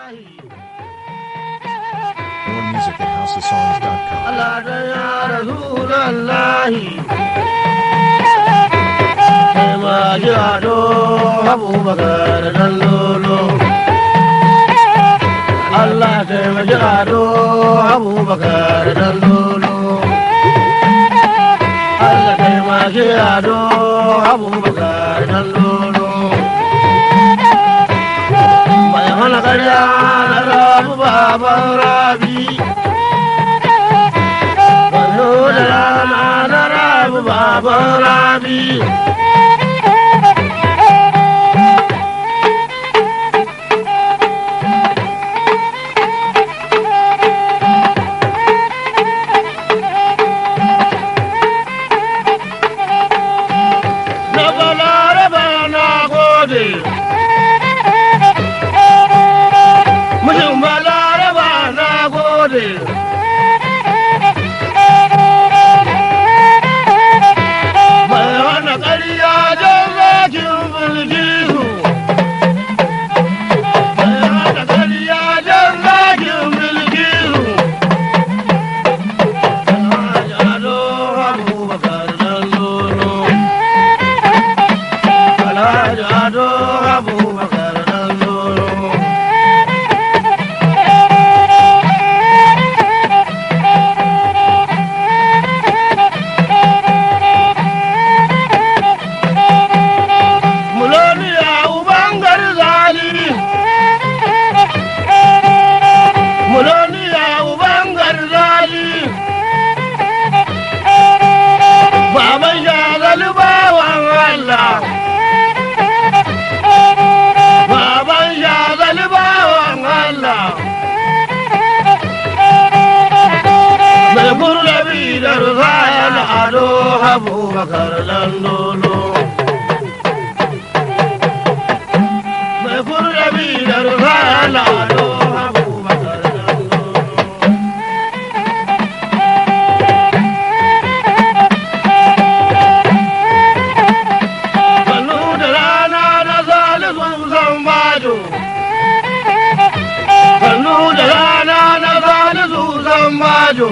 More music at houseofsongs.com. Allah da ya Rasulallahi Sai ma ji ado Abubakar dan lolo Allah sai ma ji ado Abubakar dan lolo Allah sai ma ji ado Abubakar dan lolo Mai hana karya na rabu baban rabi Kwallo da rana na rabu baban rabi. Na balaraba na gode. Mijin balaraba na gode. mai hana ƙarya don zakin bilkisu mai hana ƙarya don zakin bilkisu Alhaji Ado Abubakar dan Lolo Alhaji Ado Abubakar dan Lolo Muloniya uban garzali Muloniya uban garzali Baban shagali bawan Allah Baban shagali bawan Allah Mai kurlabi da rufayar ado Abubakar Landolo mai kurrabi da rufala ado abubakar dandoro sannu da rana na zalisun zan bajo sannu da rana na zalisun zan bajo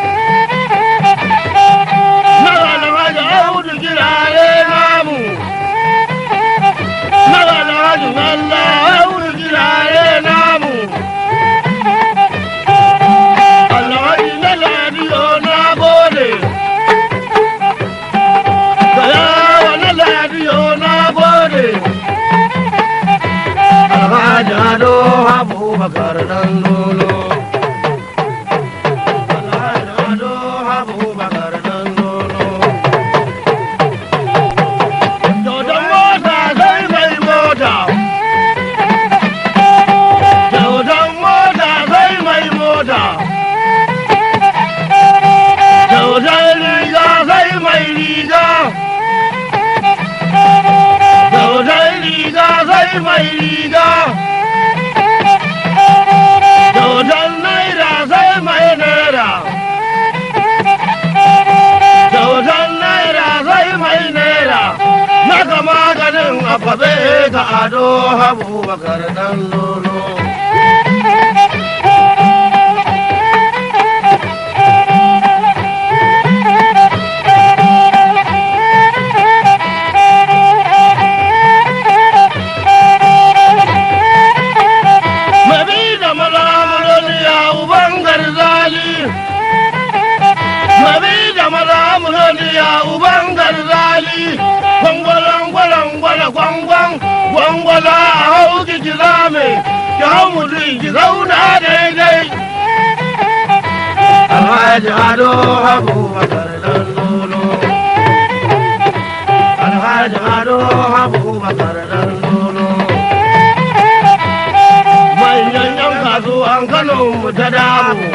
na wani maji audu kirare namu na wani maji Allah audu kirare namu Alhaji na ladiyo na gode Kayawa na ladiyo na gode Alhaji Ado Abubakar dan lolo Alhaji Ado Abubakar dan lolo Dodon mota sai mai mota Dodon mota sai mai mota Dodon riga sai mai riga Dodon riga sai mai riga Dodon naira sai mai naira Dodon naira sai mai naira Na ga maganin akwabe ga ado abubakar dan lolo Mabi da malamuloni ya uban garzali Mabi da malamuloni ya uban garzali Gwangwalan gwalan gwala gwangwan Gwangwala a hau ki zame Ki hau mutum ki zauna daidai Alhaji Ado Abubakar dan lolo Alhaji Ado Abubakar dan lolo manyan yan kasuwan Kano mu ta damu.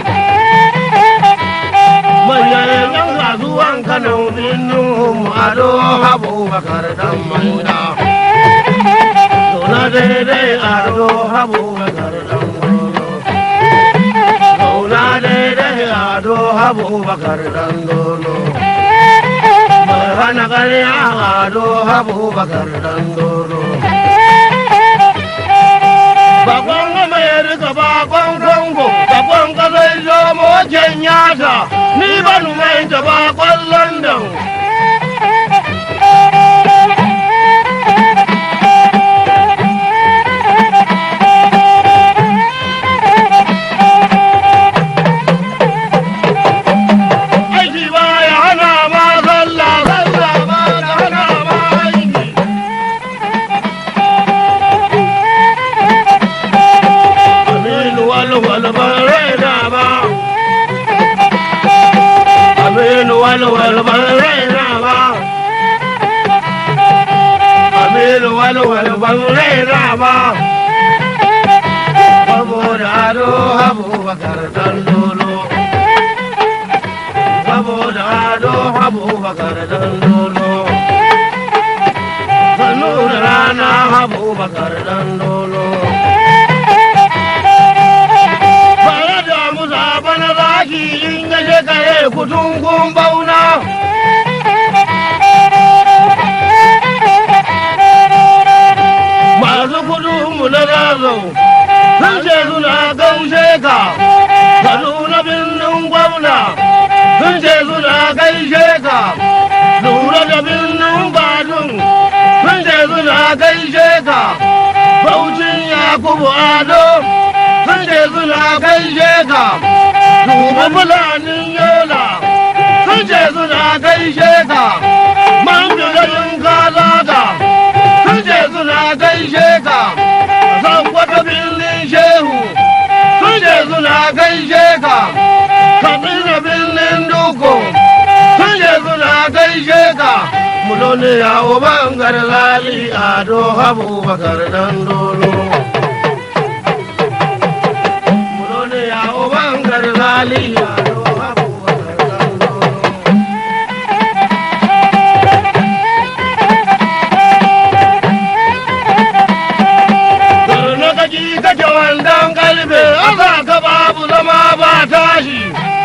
Manyan yan kasuwan Kano binu mu ado Abubakar dan manda. Zauna daidai ado Abubakar dan dolo. Zauna daidai ado Abubakar dan dolo. Mai hana ƙarya ado Abubakar dan dolo. Bakon Amerika mata ni ban mai ta ba kwallon dan aiki ba ya hana ma sallah sallah ba ya hana ma aiki aminu walwal ban raina ba aminu walwal ban raina ba aminu walwal ban raina ba saboda ado abubakar dan lolo saboda ado abubakar dan lolo sannu da rana abubakar dan lolo Bare da musa bana zaki in ya kare kutun kun bauna. Masu kudu mu na razau sun ce suna gaushe ka, Kaduna birnin gwamna sun ce suna gaishe ka, lura da birnin badun sun ce suna gaishe ka, Baucin Yakubu Ado sun ce suna gaishe ka duba fulanin yola sun ce suna gaishe ka man garin kazaga sun ce suna gaishe ka san wata birnin shehu sun ce suna gaishe ka katsina birnin duku sun ce suna gaishe ka mulone yawo bangar lali ado abubakar dan dolo mulone yawo bangar lali ado abubakar dan dolo na kaji kake wandan kalbe asa ka babu zama ba tashi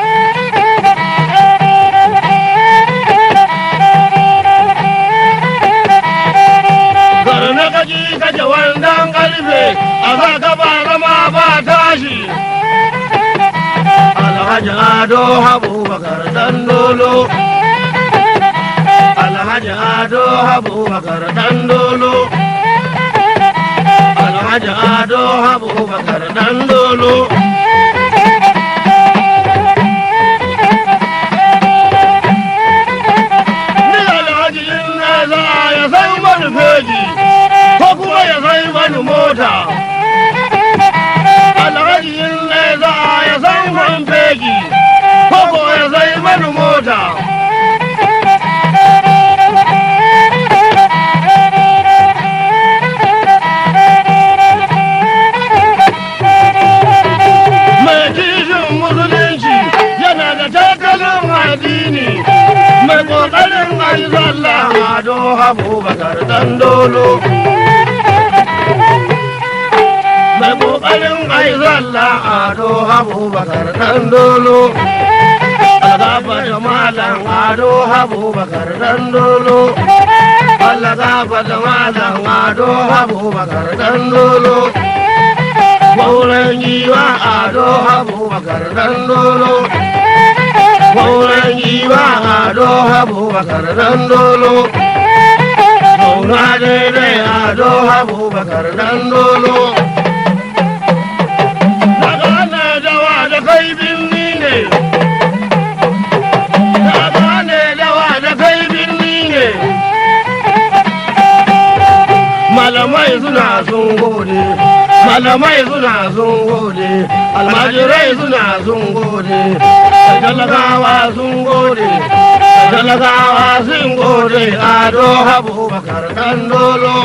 na kaji kake wandan kalbe asa ka ba zama ba tashi alhaji ado abubakar dan dolo alhaji ado abubakar dan dolo alhaji ado abubakar dan dolo ni alhaji in na za ya sai mani feji ko kuma ya sai mani mota alhaji in na za ya sai mani feji ko kuma ya sai mani mota mai kishin musulunci yana da tattalin addini mai kokarin aizalla ado abubakar dan dolo mai kokarin aizalla ado abubakar dan dolo algaba da malam ado abubakar dan dolo Allah gaba da malam ado abubakar dan dolo Maulan giwa ado abubakar dan dolo. Maulan giwa ado abubakar dan dolo. Maula daidai ado abubakar dan dolo. Daga ana dawa da kai binni ne. Daga ana dawa da kai binni ne. Malamai suna sun gode. malamai suna sun gode almajirai suna sun gode talakawa sun gode talakawa sun gode ado abubakar dan dolo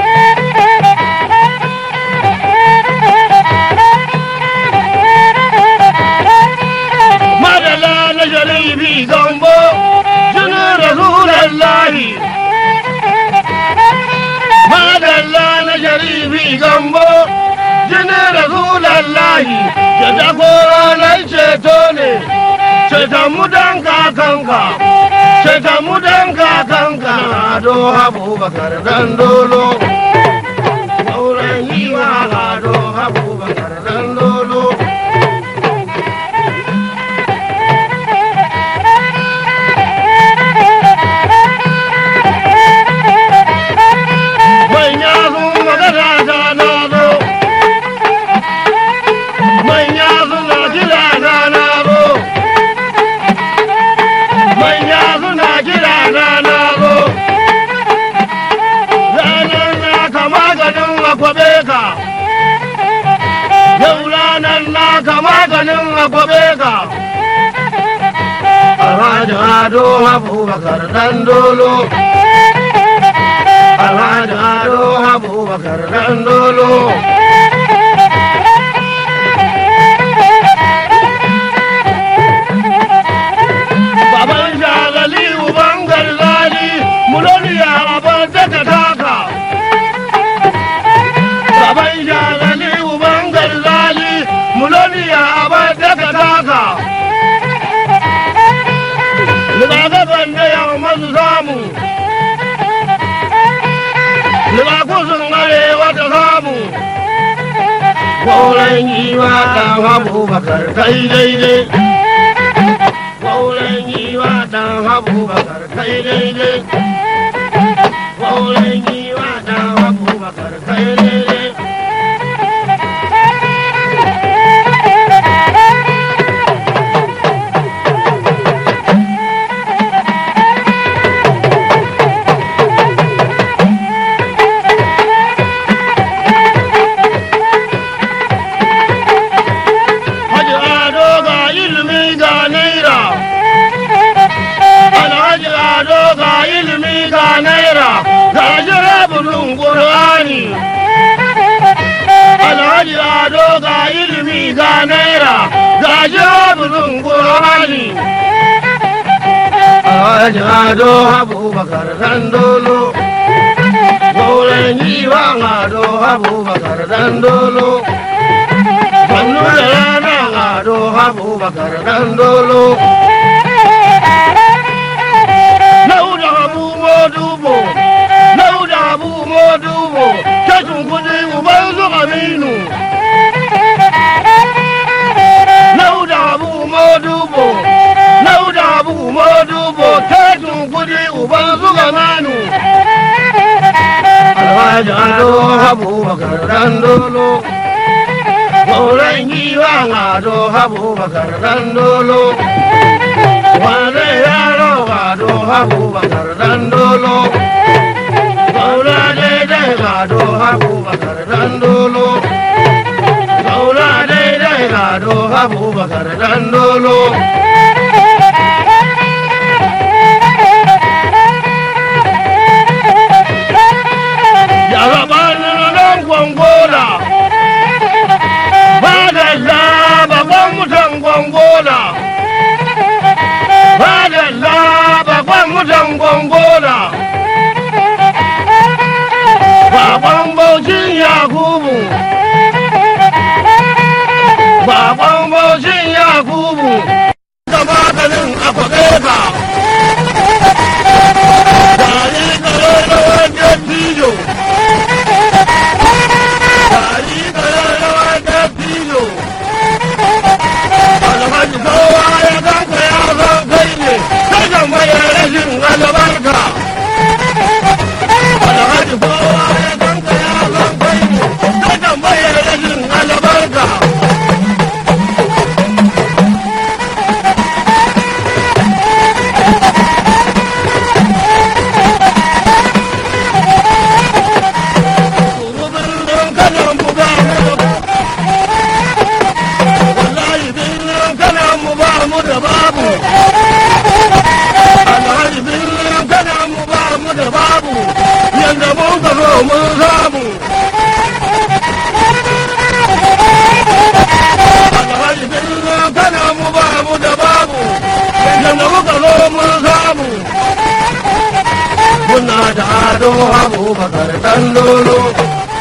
madala na sharifi gambo jinin rasulallahi madalla na sharifi gambo jinin rasulallahi da jagoranar ceto ne ceton mu dan kakanka ceton mu dan kakanka ado abubakar dan dolo auren yiwa ado abubakar dan dolo kwabe ka yau ranar naka maganin a kwabe ka Alhaji Ado Abubakar dan dolo Alhaji Ado Abubakar dan dolo Baban shagali uban garzali muloniya abin daga taka Baban shagali uban garzali muloniya abin daga taka Rigakafin da yawon masu samu Rigakusun arewa ta samu Kwauren yi wa ɗan abubakar kai daidai Kwauren yi wa ɗan abubakar kai daidai Kwauren yi wa ɗan abubakar kai daidai Haji Ado ga ilimi ga naira. Alhaji Ado ga ilimi ga naira. Ga jirabulun Qur'ani. Alhaji Ado ga ilimi ga naira. Ga jirabulun Qur'ani. Alhaji Ado Abubakar Dandolo. Gauren yiwa Ado Abubakar Dandolo. Sannu da rana ado abubakar dan dolo. Lauda abu modubo, lauda abu modubo, tashin kudi uban su aminu. Lauda abu modubo, lauda abu modubo, tashin kudi uban su gamanu. Alhaji ado abubakar dan dolo. Sauran giwa ado abubakar dan dolo. Wane yaro ado abubakar dan dolo. Saura daidai ado abubakar dan dolo. Saura daidai ado abubakar dan dolo. Yarabanin nan gwangona. Madalla babban mutan gwangona. Madalla babban mutan gwangona. Baban Bauchin Yakubu. Baban Bauchin Yakubu. Da maganin akwabe ka. Tare kare da wajen tijo. Tare kare da wajen tijo. Alhaji kowa ya ganka ya san kai ne, sai kan bayar rashin albarka. Alhaji kowa ya ganka ya san kai ne, sai kan bayar rashin albarka. Birnin kanan buga mu da wallahi birnin kanan mu ba mu da babu. Alhaji birnin kanan mu ba mu da babu. Yanda mun ka zo mun samu. Alhaji birnin kanan mu ba mu da babu. Yanda muka zo mun samu. Muna da ado abubakar dan lolo.